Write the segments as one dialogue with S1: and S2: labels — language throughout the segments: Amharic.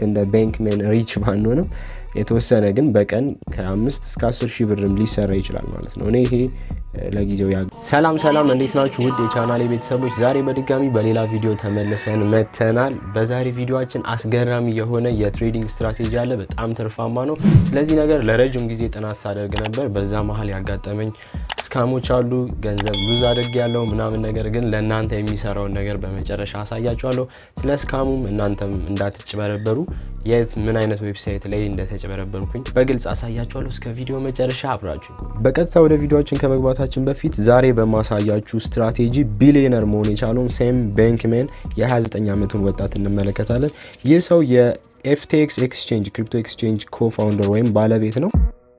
S1: እንደ ባንክሜን ሪች ባንሆንም የተወሰነ ግን በቀን ከአምስት እስከ አስር ሺህ ብርም ሊሰራ ይችላል ማለት ነው። እኔ ይሄ ለጊዜው ያ ሰላም ሰላም፣ እንዴት ናችሁ ውድ የቻናሌ ቤተሰቦች? ዛሬ በድጋሚ በሌላ ቪዲዮ ተመልሰን መተናል። በዛሬ ቪዲዮችን አስገራሚ የሆነ የትሬዲንግ ስትራቴጂ አለ። በጣም ትርፋማ ነው። ስለዚህ ነገር ለረጅም ጊዜ ጥናት ሳደርግ ነበር። በዛ መሀል ያጋጠመኝ ስካሞች አሉ። ገንዘብ ሉዝ አድርግ ያለው ምናምን ነገር ግን ለእናንተ የሚሰራውን ነገር በመጨረሻ አሳያችኋለሁ። ስለ ስካሙም እናንተም እንዳትጭበረበሩ የት ምን አይነት ዌብሳይት ላይ እንደተጭበረበርኩኝ በግልጽ አሳያችኋለሁ። እስከ ቪዲዮ መጨረሻ አብራችሁ። በቀጥታ ወደ ቪዲዮችን ከመግባታችን በፊት ዛሬ በማሳያችሁ ስትራቴጂ ቢሊዮነር መሆን የቻለውን ሳም ባንክሜን የ29 ዓመቱን ወጣት እንመለከታለን። ይህ ሰው የኤፍቴክስ ኤክስቼንጅ ክሪፕቶ ኤክስቼንጅ ኮፋውንደር ወይም ባለቤት ነው።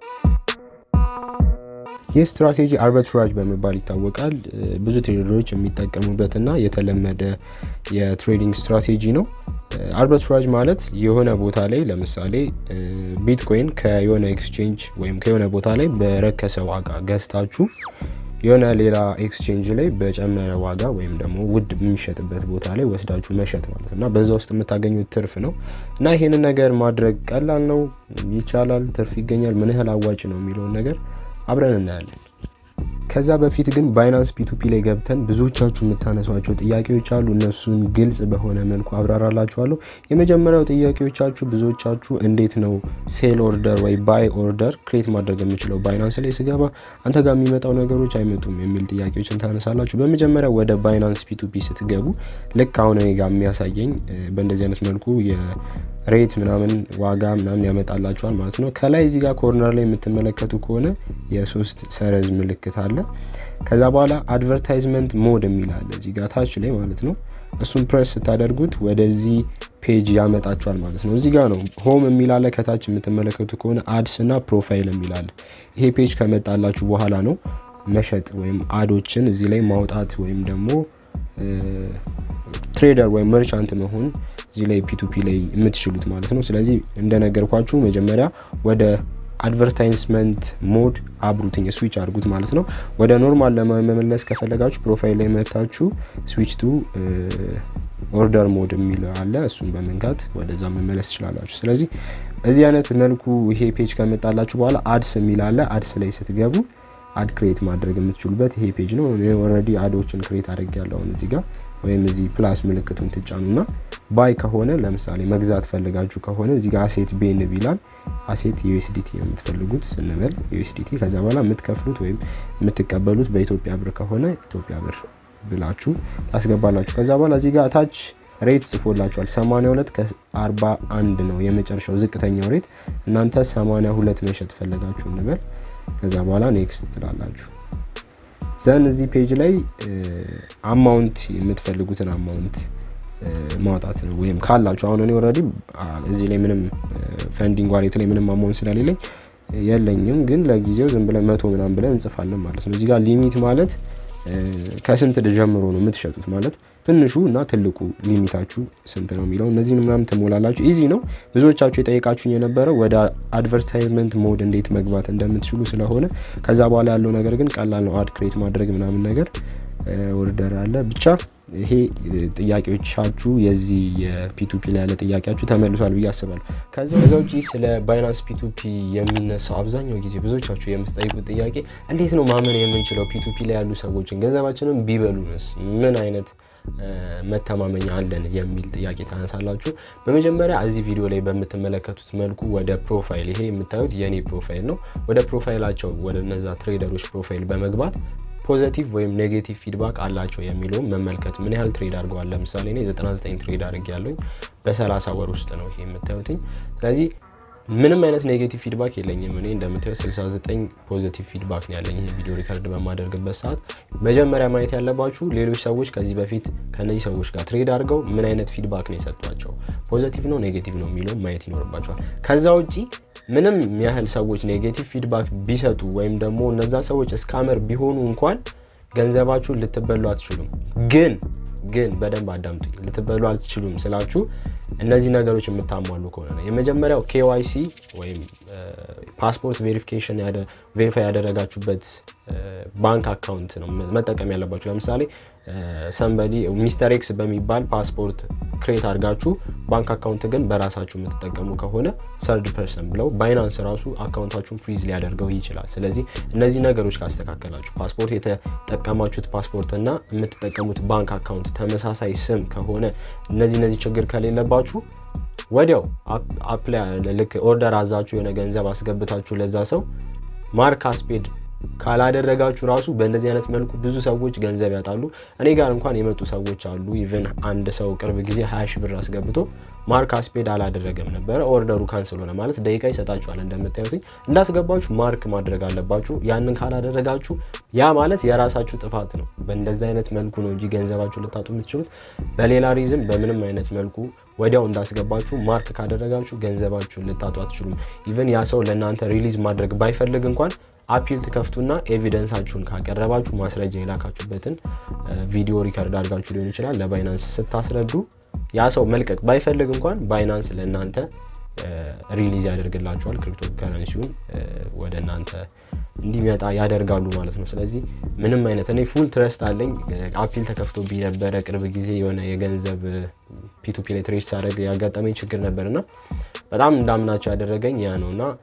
S1: ይህ ስትራቴጂ አርቢትራጅ በመባል ይታወቃል። ብዙ ትሬደሮች የሚጠቀሙበትና የተለመደ የትሬዲንግ ስትራቴጂ ነው። አርቢትራጅ ማለት የሆነ ቦታ ላይ ለምሳሌ ቢትኮይን ከየሆነ ኤክስቼንጅ ወይም ከየሆነ ቦታ ላይ በረከሰ ዋጋ ገዝታችሁ የሆነ ሌላ ኤክስቼንጅ ላይ በጨመረ ዋጋ ወይም ደግሞ ውድ የሚሸጥበት ቦታ ላይ ወስዳችሁ መሸጥ ማለት እና በዛ ውስጥ የምታገኙት ትርፍ ነው እና ይሄንን ነገር ማድረግ ቀላል ነው፣ ይቻላል፣ ትርፍ ይገኛል። ምን ያህል አዋጭ ነው የሚለውን ነገር አብረን እናያለን። ከዛ በፊት ግን ባይናንስ ፒቱፒ ላይ ገብተን ብዙዎቻችሁ የምታነሷቸው ጥያቄዎች አሉ። እነሱን ግልጽ በሆነ መልኩ አብራራላችኋለሁ። የመጀመሪያው ጥያቄዎቻችሁ ብዙዎቻችሁ እንዴት ነው ሴል ኦርደር ወይ ባይ ኦርደር ክሬት ማድረግ የምችለው ባይናንስ ላይ ስገባ አንተ ጋር የሚመጣው ነገሮች አይመጡም የሚል ጥያቄዎችን ታነሳላችሁ። በመጀመሪያ ወደ ባይናንስ ፒቱፒ ስትገቡ ልክ አሁን እኔ ጋር የሚያሳየኝ በእንደዚህ አይነት መልኩ ሬት ምናምን ዋጋ ምናምን ያመጣላችኋል ማለት ነው። ከላይ እዚህ ጋር ኮርነር ላይ የምትመለከቱ ከሆነ የሶስት ሰረዝ ምልክት አለ። ከዛ በኋላ አድቨርታይዝመንት ሞድ የሚል አለ እዚህ ጋር ታች ላይ ማለት ነው። እሱን ፕሬስ ስታደርጉት ወደዚህ ፔጅ ያመጣችኋል ማለት ነው። እዚህ ጋር ነው ሆም የሚል አለ። ከታች የምትመለከቱ ከሆነ አድስ እና ፕሮፋይል የሚል አለ። ይሄ ፔጅ ከመጣላችሁ በኋላ ነው መሸጥ ወይም አዶችን እዚህ ላይ ማውጣት ወይም ደግሞ ትሬደር ወይም መርቻንት መሆን እዚህ ላይ ፒቱፒ ላይ የምትችሉት ማለት ነው። ስለዚህ እንደነገርኳችሁ መጀመሪያ ወደ አድቨርታይዝመንት ሞድ አብሩትኝ ስዊች አድርጉት ማለት ነው። ወደ ኖርማል ለመመለስ ከፈለጋችሁ ፕሮፋይል ላይ መታችሁ ስዊች ቱ ኦርደር ሞድ የሚል አለ። እሱን በመንካት ወደዛ መመለስ ትችላላችሁ። ስለዚህ በዚህ አይነት መልኩ ይሄ ፔጅ ከመጣላችሁ በኋላ አድስ የሚል አለ። አድስ ላይ ስትገቡ አድ ክሬት ማድረግ የምትችሉበት ይሄ ፔጅ ነው። ኦልሬዲ አዶችን ክሬት አድርግ ያለውን እዚህ ጋር ወይም እዚህ ፕላስ ምልክቱን ትጫኑና ባይ ከሆነ ለምሳሌ መግዛት ፈልጋችሁ ከሆነ እዚህ ጋር አሴት ቤን ቢላል አሴት ዩኤስዲቲ ነው የምትፈልጉት ስንበል ዩኤስዲቲ። ከዛ በኋላ የምትከፍሉት ወይም የምትቀበሉት በኢትዮጵያ ብር ከሆነ ኢትዮጵያ ብር ብላችሁ ታስገባላችሁ። ከዛ በኋላ እዚህ ጋር ታች ሬት ጽፎላችኋል። 82 ከ41 ነው የመጨረሻው ዝቅተኛው ሬት። እናንተ 82 መሸጥ ፈለጋችሁ እንበል። ከዛ በኋላ ኔክስት ትላላችሁ። ዘን እዚህ ፔጅ ላይ አማውንት የምትፈልጉትን አማውንት ማውጣት ነው ወይም ካላችሁ አሁን እኔ ኦልሬዲ እዚህ ላይ ምንም ፈንዲንግ ዋሌት ላይ ምንም አማውንት ስለሌለኝ የለኝም፣ ግን ለጊዜው ዝም ብለን መቶ ምናምን ብለን እንጽፋለን ማለት ነው። እዚህ ጋር ሊሚት ማለት ከስንት ጀምሮ ነው የምትሸጡት ማለት ትንሹ እና ትልቁ ሊሚታችሁ ስንት ነው የሚለው እነዚህን ምናምን ትሞላላችሁ። ኢዚ ነው። ብዙዎቻችሁ የጠየቃችሁኝ የነበረው ወደ አድቨርታይዝመንት ሞድ እንዴት መግባት እንደምትችሉ ስለሆነ ከዛ በኋላ ያለው ነገር ግን ቀላል ነው። አድ ክሬት ማድረግ ምናምን ነገር ኦርደር አለ። ብቻ ይሄ ጥያቄዎቻችሁ የዚህ የፒቱፒ ላይ ያለ ጥያቄያችሁ ተመልሷል ብዬ አስባለሁ። ከዛ ውጭ ስለ ባይናንስ ፒቱፒ የሚነሳው አብዛኛው ጊዜ ብዙዎቻችሁ የምትጠይቁት ጥያቄ እንዴት ነው ማመን የምንችለው ፒቱፒ ላይ ያሉ ሰዎችን ገንዘባችንን ቢበሉንስ ምን አይነት መተማመኛ አለን የሚል ጥያቄ ታነሳላችሁ። በመጀመሪያ እዚህ ቪዲዮ ላይ በምትመለከቱት መልኩ ወደ ፕሮፋይል ይሄ የምታዩት የኔ ፕሮፋይል ነው። ወደ ፕሮፋይላቸው ወደ እነዛ ትሬደሮች ፕሮፋይል በመግባት ፖዘቲቭ ወይም ኔጌቲቭ ፊድባክ አላቸው የሚለውን መመልከት ምን ያህል ትሬድ አድርገዋል። ለምሳሌ እኔ 99 ትሬድ አድርግ ያለኝ በ30 ወር ውስጥ ነው ይሄ የምታዩትኝ። ስለዚህ ምንም አይነት ኔጌቲቭ ፊድባክ የለኝም። እኔ እንደምታዩት 69 ፖዚቲቭ ፊድባክ ነው ያለኝ ይህ ቪዲዮ ሪከርድ በማደርግበት ሰዓት። መጀመሪያ ማየት ያለባችሁ ሌሎች ሰዎች ከዚህ በፊት ከነዚህ ሰዎች ጋር ትሬድ አድርገው ምን አይነት ፊድባክ ነው የሰጧቸው፣ ፖዚቲቭ ነው ኔጌቲቭ ነው የሚለው ማየት ይኖርባቸዋል። ከዛ ውጪ ምንም ያህል ሰዎች ኔጌቲቭ ፊድባክ ቢሰጡ ወይም ደግሞ እነዛ ሰዎች እስካመር ቢሆኑ እንኳን ገንዘባችሁን ልትበሉ አትችሉም። ግን ግን በደንብ አዳምጡኝ። ልትበሉ አትችሉም ስላችሁ እነዚህ ነገሮች የምታሟሉ ከሆነ ነው። የመጀመሪያው ኬዋይሲ ወይም ፓስፖርት ቬሪፊኬሽን ቬሪፋይ ያደረጋችሁበት ባንክ አካውንት ነው መጠቀም ያለባችሁ። ለምሳሌ ሰንበዲ ሚስተር ኤክስ በሚባል ፓስፖርት ክሬት አድርጋችሁ ባንክ አካውንት ግን በራሳችሁ የምትጠቀሙ ከሆነ ሰርድ ፐርሰን ብለው ባይናንስ ራሱ አካውንታችሁን ፍሪዝ ሊያደርገው ይችላል። ስለዚህ እነዚህ ነገሮች ካስተካከላችሁ ፓስፖርት የተጠቀማችሁት ፓስፖርት እና የምትጠቀሙት ባንክ አካውንት ተመሳሳይ ስም ከሆነ እነዚህ እነዚህ ችግር ከሌለባችሁ ወዲያው አፕላይ ልክ ኦርደር አዛችሁ የሆነ ገንዘብ አስገብታችሁ ለዛ ሰው ማርክ አስፔድ ካላደረጋችሁ ራሱ በእንደዚህ አይነት መልኩ ብዙ ሰዎች ገንዘብ ያጣሉ። እኔ ጋር እንኳን የመጡ ሰዎች አሉ። ኢቨን አንድ ሰው ቅርብ ጊዜ ሀያ ሺህ ብር አስገብቶ ማርክ አስፔድ አላደረገም ነበረ። ኦርደሩ ካንስል ሆነ ማለት ደቂቃ ይሰጣችኋል። እንደምታዩትኝ እንዳስገባችሁ ማርክ ማድረግ አለባችሁ። ያንን ካላደረጋችሁ ያ ማለት የራሳችሁ ጥፋት ነው። በእንደዚህ አይነት መልኩ ነው እንጂ ገንዘባችሁ ልታጡ የምትችሉት በሌላ ሪዝም በምንም አይነት መልኩ ወዲያው እንዳስገባችሁ ማርክ ካደረጋችሁ ገንዘባችሁን ልታጡ አትችሉም። ኢቨን ያ ሰው ለእናንተ ሪሊዝ ማድረግ ባይፈልግ እንኳን አፒል ትከፍቱና ኤቪደንሳችሁን ካቀረባችሁ ማስረጃ የላካችሁበትን ቪዲዮ ሪከርድ አድርጋችሁ ሊሆን ይችላል ለባይናንስ ስታስረዱ ያ ሰው መልቀቅ ባይፈልግ እንኳን ባይናንስ ለእናንተ ሪሊዝ ያደርግላችኋል። ክሪፕቶ ከረንሲውን ወደ እናንተ እንዲመጣ ያደርጋሉ ማለት ነው። ስለዚህ ምንም አይነት እኔ ፉል ትረስት አለኝ። አፒል ተከፍቶብኝ ነበረ ቅርብ ጊዜ የሆነ የገንዘብ ፒቱፒ ላይ ትሬድ ሳደርግ ያጋጠመኝ ችግር ነበር እና በጣም እንዳምናቸው ያደረገኝ ያ ነው እና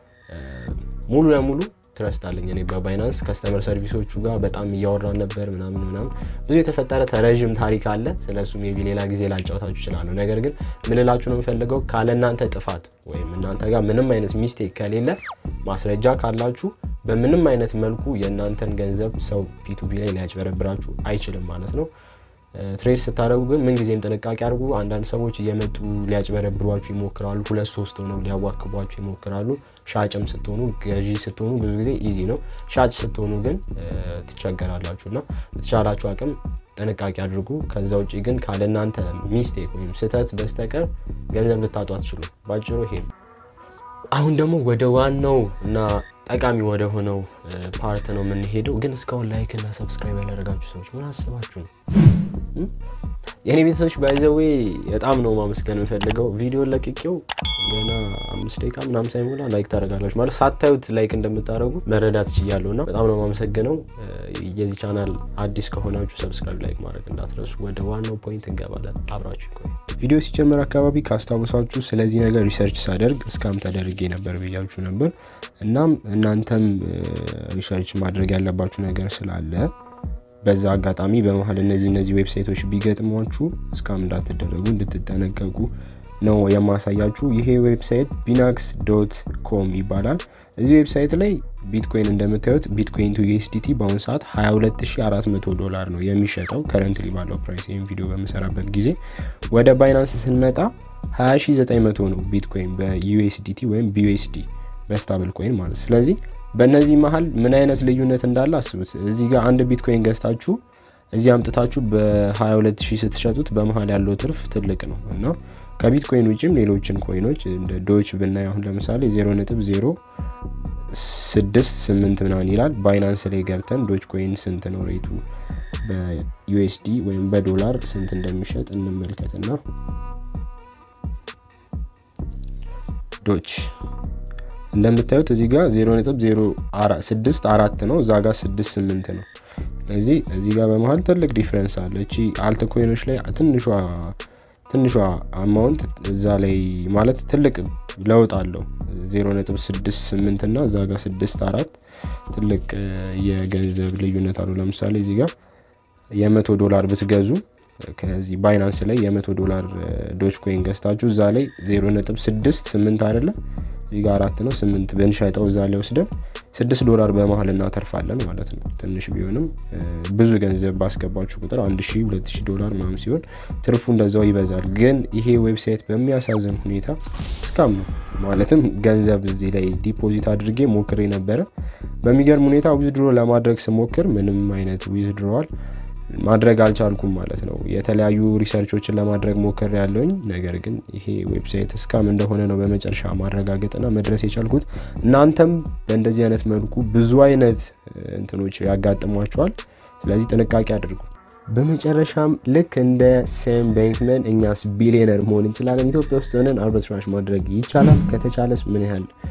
S1: ሙሉ ለሙሉ ትረስት አለኝ እኔ በባይናንስ ከስተመር ሰርቪሶቹ ጋር በጣም እያወራን ነበር ምናምን ምናምን ብዙ የተፈጠረ ተረዥም ታሪክ አለ። ስለሱ ሜይ ቢ ሌላ ጊዜ ላጫውታችሁ እችላለሁ። ነገር ግን ምልላችሁ ነው የምፈልገው ካለ እናንተ ጥፋት ወይም እናንተ ጋር ምንም አይነት ሚስቴክ ከሌለ ማስረጃ ካላችሁ በምንም አይነት መልኩ የእናንተን ገንዘብ ሰው ፒቱፒ ላይ ሊያጭበረብራችሁ አይችልም ማለት ነው። ትሬድ ስታደርጉ ግን ምንጊዜም ጥንቃቄ አድርጉ። አንዳንድ ሰዎች እየመጡ ሊያጭበረብሯችሁ ይሞክራሉ። ሁለት ሶስት ሆነው ሊያዋክቧችሁ ይሞክራሉ። ሻጭም ስትሆኑ ገዢ ስትሆኑ ብዙ ጊዜ ኢዚ ነው። ሻጭ ስትሆኑ ግን ትቸገራላችሁ እና በተቻላችሁ አቅም ጥንቃቄ አድርጉ። ከዛ ውጭ ግን ካለ እናንተ ሚስቴክ ወይም ስህተት በስተቀር ገንዘብ ልታጡ አትችሉም። ባጭሩ ይሄ አሁን ደግሞ ወደ ዋናው እና ጠቃሚ ወደ ሆነው ፓርት ነው የምንሄደው። ግን እስካሁን ላይክ እና ሰብስክራይብ ያላደረጋችሁ ሰዎች ምን አስባችሁ ነው? የእኔ ቤተሰቦች ባይዘዌ በጣም ነው ማመስገን የምፈልገው። ቪዲዮ ለቅቄው ገና አምስት ደቂቃ ምናምን ሳይሞላ ላይክ ታደርጋላችሁ ማለት ሳታዩት ላይክ እንደምታደርጉ መረዳት ችያለሁ እና በጣም ነው ማመሰግነው። የዚህ ቻናል አዲስ ከሆናችሁ ሰብስክራይብ፣ ላይክ ማድረግ እንዳትረሱ። ወደ ዋናው ፖይንት እንገባለን። አብራችሁ ይቆዩ። ቪዲዮ ሲጀመር አካባቢ ካስታውሳችሁ ስለዚህ ነገር ሪሰርች ሳደርግ እስካም ተደርጌ ነበር ብያችሁ ነበር። እናም እናንተም ሪሰርች ማድረግ ያለባችሁ ነገር ስላለ በዛ አጋጣሚ በመሀል እነዚህ እነዚህ ዌብሳይቶች ቢገጥሟችሁ እስካም እንዳትደረጉ እንድትጠነቀቁ ነው የማሳያችሁ። ይሄ ዌብሳይት ቢናክስ ዶት ኮም ይባላል። እዚህ ዌብሳይት ላይ ቢትኮይን እንደምታዩት ቢትኮይን ቱ ዩኤስዲቲ በአሁኑ ሰዓት 22400 ዶላር ነው የሚሸጠው ከረንትሊ ባለው ፕራይስ። ይህም ቪዲዮ በምሰራበት ጊዜ ወደ ባይናንስ ስንመጣ 20900 ነው ቢትኮይን በዩኤስዲቲ ወይም ቢዩኤስዲ በስታብል ኮይን ማለት ስለዚህ በእነዚህ መሀል ምን አይነት ልዩነት እንዳለ አስቡት። እዚህ ጋር አንድ ቢትኮይን ገዝታችሁ እዚህ አምጥታችሁ በ22000 ስትሸጡት በመሀል ያለው ትርፍ ትልቅ ነው እና ከቢትኮይን ውጭም ሌሎችን ኮይኖች እንደ ዶች ብናይ አሁን ለምሳሌ 0.068 ምናምን ይላል። ባይናንስ ላይ ገብተን ዶች ኮይን ስንት ነው ሬቱ በዩኤስዲ ወይም በዶላር ስንት እንደሚሸጥ እንመልከትና ዶች እንደምታዩት እዚህ ጋር 0.064 ነው፣ እዛ ጋር 68 ነው። ስለዚህ እዚህ ጋር በመሀል ትልቅ ዲፍረንስ አለ። እቺ አልት ኮይኖች ላይ ትንሿ ትንሿ አማውንት እዛ ላይ ማለት ትልቅ ለውጥ አለው። 0.68 እና እዛ ጋር 64 ትልቅ የገንዘብ ልዩነት አለው። ለምሳሌ እዚህ ጋር የመቶ ዶላር ብትገዙ ከዚህ ባይናንስ ላይ የመቶ ዶላር ዶች ኮይን ገዝታችሁ እዛ ላይ 0.68 አይደለም እዚህ ጋር አራት ነው ስምንት ብንሸጠው እዛ ላይ ወስደን ስድስት ዶላር በመሀል እናተርፋለን ማለት ነው። ትንሽ ቢሆንም ብዙ ገንዘብ ባስገባችሁ ቁጥር አንድ ሺ ሁለት ሺ ዶላር ምናምን ሲሆን ትርፉ እንደዛው ይበዛል። ግን ይሄ ዌብሳይት በሚያሳዝን ሁኔታ እስካም ነው ማለትም ገንዘብ እዚህ ላይ ዲፖዚት አድርጌ ሞክሬ ነበረ። በሚገርም ሁኔታ ዊዝድሮ ለማድረግ ስሞክር ምንም አይነት ዊዝድሮዋል ማድረግ አልቻልኩም ማለት ነው። የተለያዩ ሪሰርቾችን ለማድረግ ሞክር ያለውኝ ነገር ግን ይሄ ዌብሳይት እስካም እንደሆነ ነው በመጨረሻ ማረጋገጥና መድረስ የቻልኩት። እናንተም በእንደዚህ አይነት መልኩ ብዙ አይነት እንትኖች ያጋጥሟቸዋል። ስለዚህ ጥንቃቄ አድርጉ። በመጨረሻም ልክ እንደ ሴም ቤንክመን እኛስ ቢሊዮነር መሆን እንችላለን? ኢትዮጵያ ውስጥ ሆነን አርቢትራዥ ማድረግ ይቻላል? ከተቻለስ ምን ያህል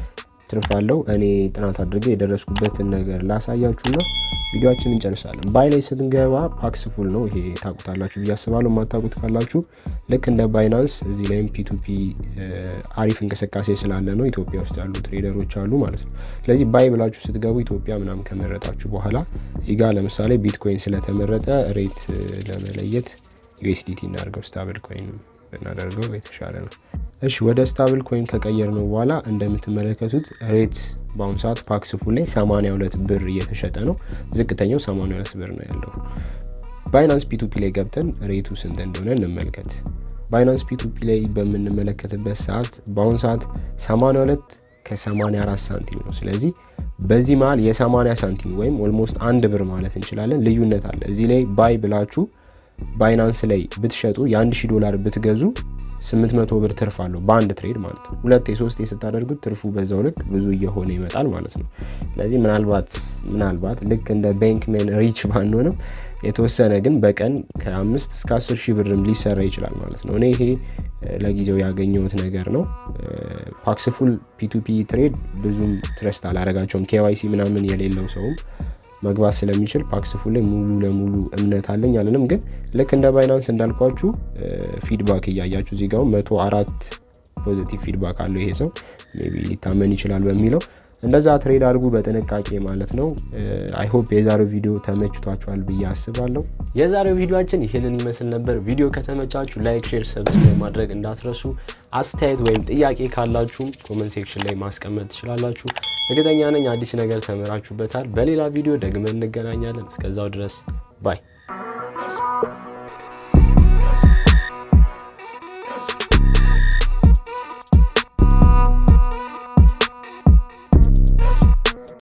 S1: ትርፍ አለው። እኔ ጥናት አድርገ የደረስኩበትን ነገር ላሳያችሁና ቪዲዮችን እንጨርሳለን። ባይ ላይ ስንገባ ፓክስ ፉል ነው። ይሄ ታውቁታላችሁ ብዬ አስባለሁ። የማታውቁት ካላችሁ ልክ እንደ ባይናንስ እዚህ ላይም ፒቱፒ አሪፍ እንቅስቃሴ ስላለ ነው ኢትዮጵያ ውስጥ ያሉ ትሬደሮች አሉ ማለት ነው። ስለዚህ ባይ ብላችሁ ስትገቡ ኢትዮጵያ ምናምን ከመረጣችሁ በኋላ እዚህ ጋር ለምሳሌ ቢትኮይን ስለተመረጠ ሬት ለመለየት ዩኤስዲቲ እናደርገው ስታብል ኮይን ብናደርገው የተሻለ ነው። እሺ ወደ ስታብል ኮይን ከቀየር ነው በኋላ እንደምትመለከቱት ሬት በአሁኑ ሰዓት ፓክስ ፉል ላይ 82 ብር እየተሸጠ ነው። ዝቅተኛው 82 ብር ነው ያለው። ባይናንስ ፒቱፒ ላይ ገብተን ሬቱ ስንት እንደሆነ እንመልከት። ባይናንስ ፒቱፒ ላይ በምንመለከትበት ሰዓት በአሁኑ ሰዓት 82 ከ84 ሳንቲም ነው። ስለዚህ በዚህ መሀል የ80 ሳንቲም ወይም ኦልሞስት አንድ ብር ማለት እንችላለን ልዩነት አለ። እዚህ ላይ ባይ ብላችሁ ባይናንስ ላይ ብትሸጡ የ1000 ዶላር ብትገዙ 800 ብር ትርፍ አለው በአንድ ትሬድ ማለት ነው። ሁለት የሶስት ስታደርጉት ትርፉ በዛው ልክ ብዙ እየሆነ ይመጣል ማለት ነው። ስለዚህ ምናልባት ምናልባት ልክ እንደ ባንክሜን ሪች ባንሆንም የተወሰነ ግን በቀን ከአምስት እስከ አስር ሺህ ብርም ሊሰራ ይችላል ማለት ነው። እኔ ይሄ ለጊዜው ያገኘሁት ነገር ነው። ፓክስፉል ፒቱፒ ትሬድ ብዙም ትረስት አላረጋቸውም። ኬዋይሲ ምናምን የሌለው ሰውም መግባት ስለሚችል ፓክስፉል ላይ ሙሉ ለሙሉ እምነት አለኝ አለንም። ግን ልክ እንደ ባይናንስ እንዳልኳችሁ ፊድባክ እያያችሁ እዚህ ጋር መቶ አራት ፖዚቲቭ ፊድባክ አለው ይሄ ሰው ሜይ ቢ ሊታመን ይችላል በሚለው እንደዛ ትሬድ አድርጉ በጥንቃቄ ማለት ነው። አይሆፕ የዛሬው ቪዲዮ ተመችቷችኋል ብዬ አስባለሁ። የዛሬው ቪዲዮችን ይህንን ይመስል ነበር። ቪዲዮ ከተመቻችሁ ላይክ፣ ሼር፣ ሰብስክራይብ ማድረግ እንዳትረሱ። አስተያየት ወይም ጥያቄ ካላችሁም ኮመንት ሴክሽን ላይ ማስቀመጥ ትችላላችሁ። እርግጠኛ ነኝ አዲስ ነገር ተምራችሁበታል። በሌላ ቪዲዮ ደግመን እንገናኛለን። እስከዛው ድረስ ባይ